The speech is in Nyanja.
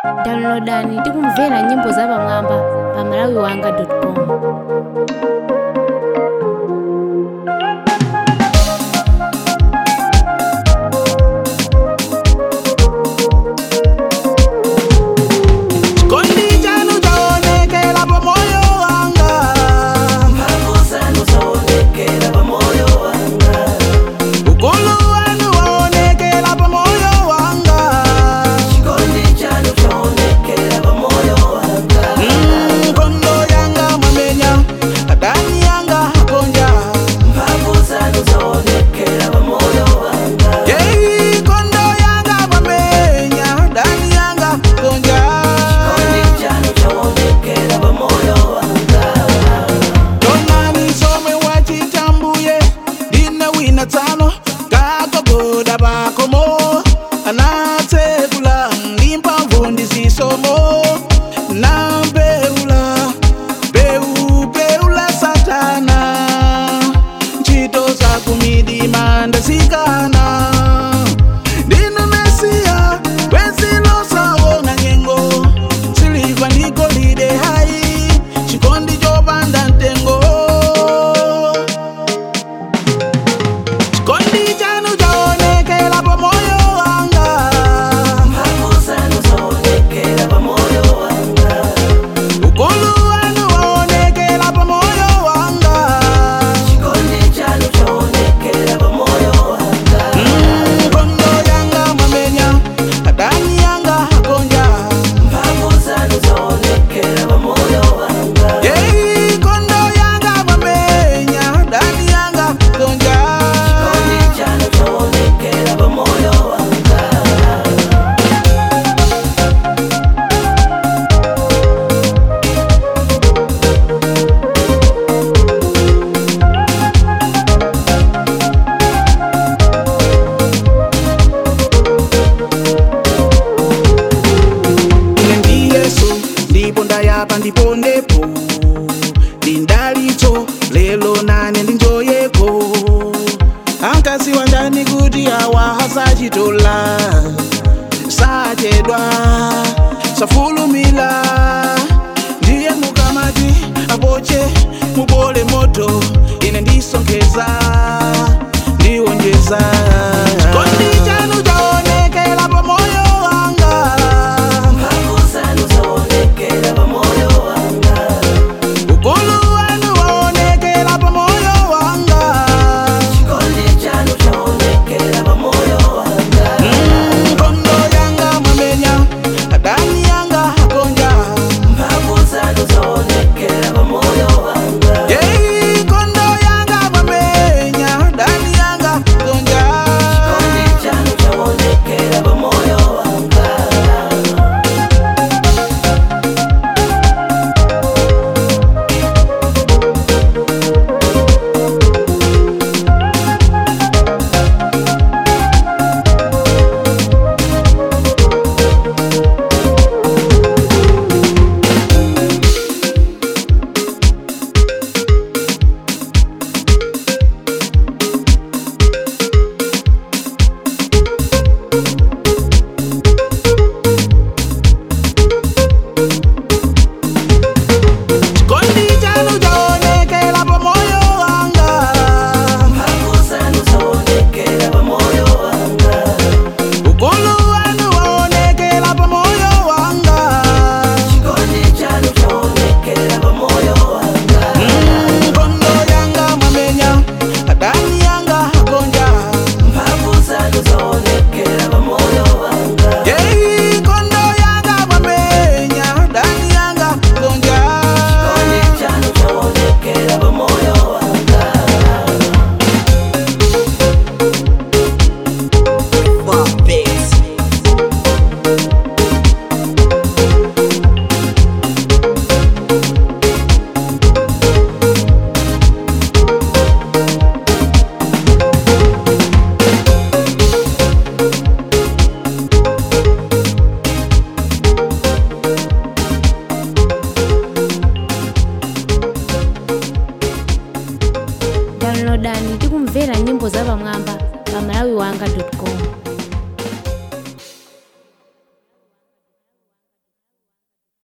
downloadani ndi kumvera nyimbo zapamwamba pa malawiwanga.com Chikondi chanu chaonekera pa moyo wanga ukulu wanu waonekera pa moyo wanga Mm, kondo yanga mwamenya adani yanga akonja Yei, kondo yanga mwamenya adani yanga akonja Tonani somwe wachitambuye ndine wina tsano kagogoda pakomo anatsekula ndimphamvu ndisisomo nambeula beubeula satana ntchito zakumidima ndasikana ndinu mesiya wezilosaona nyengo siliva ndigolide hai chikondi chopanda mtengo chikondi chanu chaonekera pa moyo wanga ukulu wanu waonekera pa moyo wanga Mm, kondo yanga mwamenya adani yanga akonja Yei, kondo yanga mwamenya adani yanga akonja ine ndi yesu ndipo ndayapa ndiponepo ndindalitso lelo nane ndinjoyeko ankasiwa ndani kuti awa asachitola sachedwa safulumila ndiye mukamati apoche mubole moto ine ndisonkheza ndiwonjeza